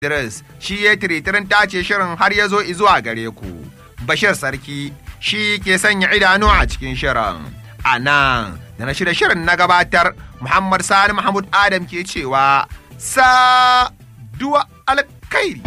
Idris shi ya tiritirin tace shirin har ya zo zuwa gare ku. Bashir Sarki shi ke sanya idanu a cikin shirin. A nan da na shirya shirin na gabatar Muhammad Sani Mahmud Adam ke cewa sa duwa alkhairi.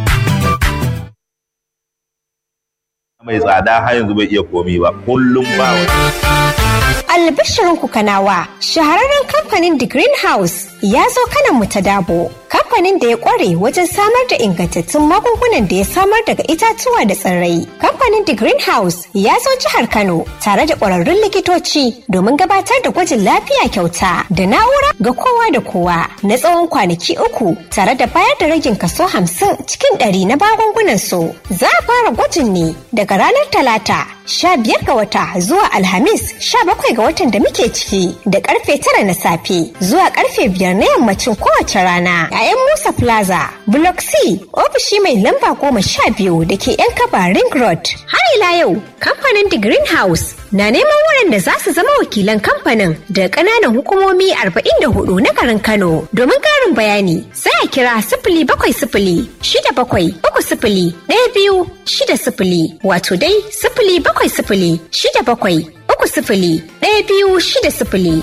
mai tsada har yanzu bai iya komi ba kullum ba Albishirin ku kanawa shahararren kamfanin The Greenhouse ya zo kanan mu ta dabo. Kamfanin da ya kware wajen samar da ingantattun magungunan da ya samar daga itatuwa da tsirrai. Kamfanin The Greenhouse ya zo jihar Kano tare da ƙwararrun likitoci domin gabatar da gwajin lafiya kyauta da na'ura ga kowa da kowa na tsawon kwanaki uku tare da bayar da ragin kaso hamsin cikin ɗari na magungunan su. Za a fara gwajin ne daga ranar Talata sha biyar ga wata zuwa Alhamis sha bakwai ga watan da muke ciki da karfe tara na safe zuwa karfe biyar na yammacin kowace rana a yan Musa Plaza Block C ofishi mai lamba goma sha biyu da ke yan kaba Ring Road. Har ila yau kamfanin The Greenhouse na neman waɗanda za su zama wakilan kamfanin da ƙananan hukumomi arba'in da hudu na garin Kano domin ƙarin bayani sai a kira sifili bakwai sifili shida bakwai uku sifili ɗaya biyu shida sifili wato dai sifili bakwai sifili shida bakwai uku sifili ɗaya biyu shida sifili.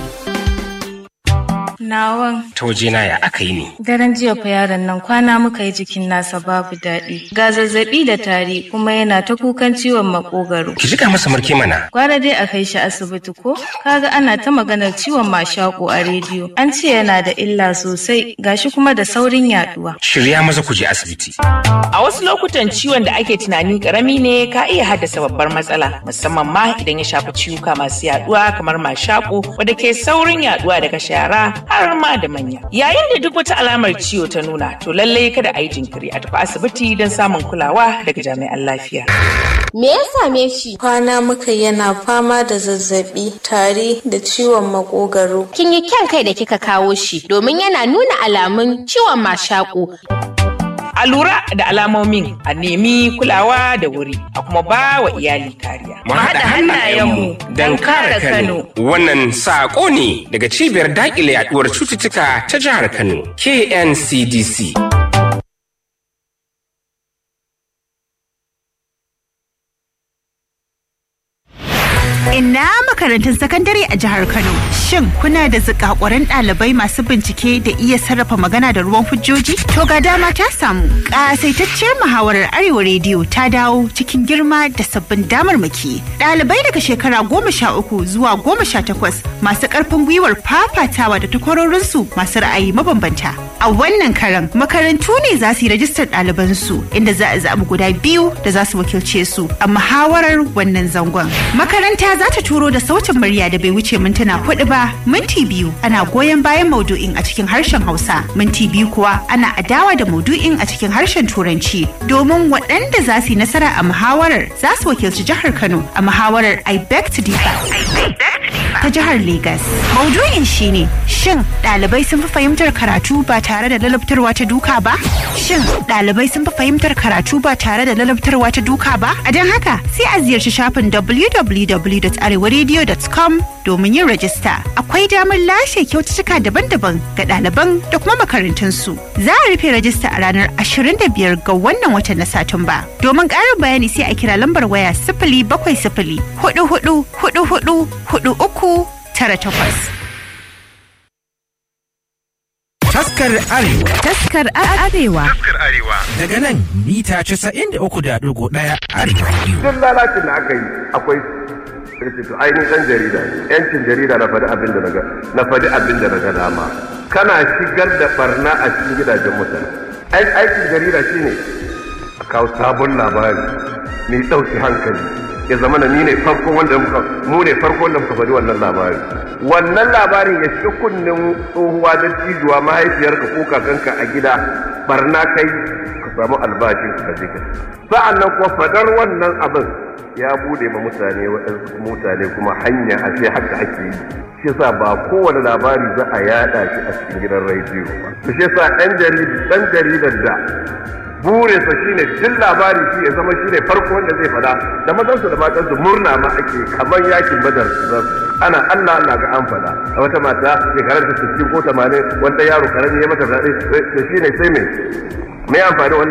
Nawan. Ta wajena ya aka yi ne. Daren jiya fa yaron nan kwana muka yi jikin nasa babu daɗi. Ga zazzaɓi da tari kuma yana ta kukan ciwon makogaro. Ki jika masa marke mana. Gwara dai a kai shi asibiti ko? Kaga ana ta maganar ciwon mashaƙo a rediyo. An ce yana da illa sosai gashi kuma da saurin yaduwa. Shirya maza ku je asibiti. A wasu lokutan ciwon da ake tunani karami ne ka iya haddasa babbar matsala musamman ma idan ya shafi ciwuka masu yaduwa kamar mashaƙo wadda ke saurin yaduwa daga shara har ma da manya. Yayin da duk wata alamar ciwo ta nuna to lallai kada a yi jinkiri a tafi asibiti don samun kulawa daga jami'an lafiya. Me ya same shi? Kwana muka yana fama da zazzabi, tari da ciwon makogaro. Kin yi kyan kai da kika kawo shi domin yana nuna alamun ciwon mashaƙo. A lura da alamomin a nemi kulawa da wuri a kuma ba wa iyali kariya. Mu haɗa hannayenmu don kare Kano. Wannan saƙo ne daga cibiyar daƙile yaɗuwar cututtuka ta jihar Kano, KNCDC. Ina makarantun sakandare a jihar Kano. Shin kuna da zikakuran ɗalibai masu bincike da iya sarrafa magana da ruwan hujjoji? To ga dama ta samu. Ƙasaitacciyar muhawarar Arewa Rediyo ta dawo cikin girma da sabbin damarmaki. Ɗalibai daga shekara goma sha uku zuwa goma sha takwas masu ƙarfin gwiwar fafatawa da takwarorinsu masu ra'ayi mabambanta. A wannan karan makarantu ne za su yi rajistar ɗalibansu inda za a zaɓi guda biyu da za su wakilce su a muhawarar wannan zangon. Makaranta za ta turo da sautin murya da bai wuce mintuna hudu ba minti biyu ana goyon bayan maudu'in a cikin harshen hausa minti biyu kuwa ana adawa da maudu'in a cikin harshen turanci domin waɗanda za su yi nasara a muhawarar za su wakilci jihar kano a muhawarar i beg to differ ta jihar Legas. Maudu'in shine shin ɗalibai sun fi fahimtar karatu ba tare da lalabtarwa ta duka ba? Shin ɗalibai sun fi fahimtar karatu ba tare da lalabtarwa ta duka ba? A don haka sai a ziyarci shafin www.arewaradio.com domin yin rajista. Akwai damar lashe kyaututtuka daban-daban ga ɗaliban da kuma makarantunsu. Za a rufe rajista a ranar 25 ga wannan watan na Satumba. Domin ƙarin bayani sai a kira lambar waya sifili bakwai sifili hudu hudu hudu hudu hudu uku tara takwas. Taskar Arewa. Taskar Arewa. Taskar Arewa. Daga nan mita casa'in da uku da ɗigo ɗaya Arewa. Duk lalacin da aka yi akwai sai to ainihin ɗan jarida yancin jarida na faɗi abin da na na faɗi abin da na ga dama kana shigar da barna a cikin gidajen mutane aikin jarida shine a kawo sabon labari mai ɗauki hankali ya zama na ni ne farko wanda muka mu ne farko wanda muka faɗi wannan labari wannan labarin ya shiga kunnen tsohuwa da cijuwa mahaifiyarka ko kakanka a gida barna kai ka samu albashin ka je ka sa'an nan kuma fadar wannan abin ya bude ma mutane waɗansu mutane kuma hanya a ce haka ake yi shi yasa ba kowane labari za a yada shi a cikin gidan rediyo ba shi yasa ɗan jaridar da burinsa shine duk labari shi ya zama shine farko wanda zai fada da mazansu da matansu murna ma ake kamar yakin badar ana Allah Allah ga an fada a wata mata shekarar ta 60 ko 80 wanda yaro karami ya mata fada da shine sai me me amfani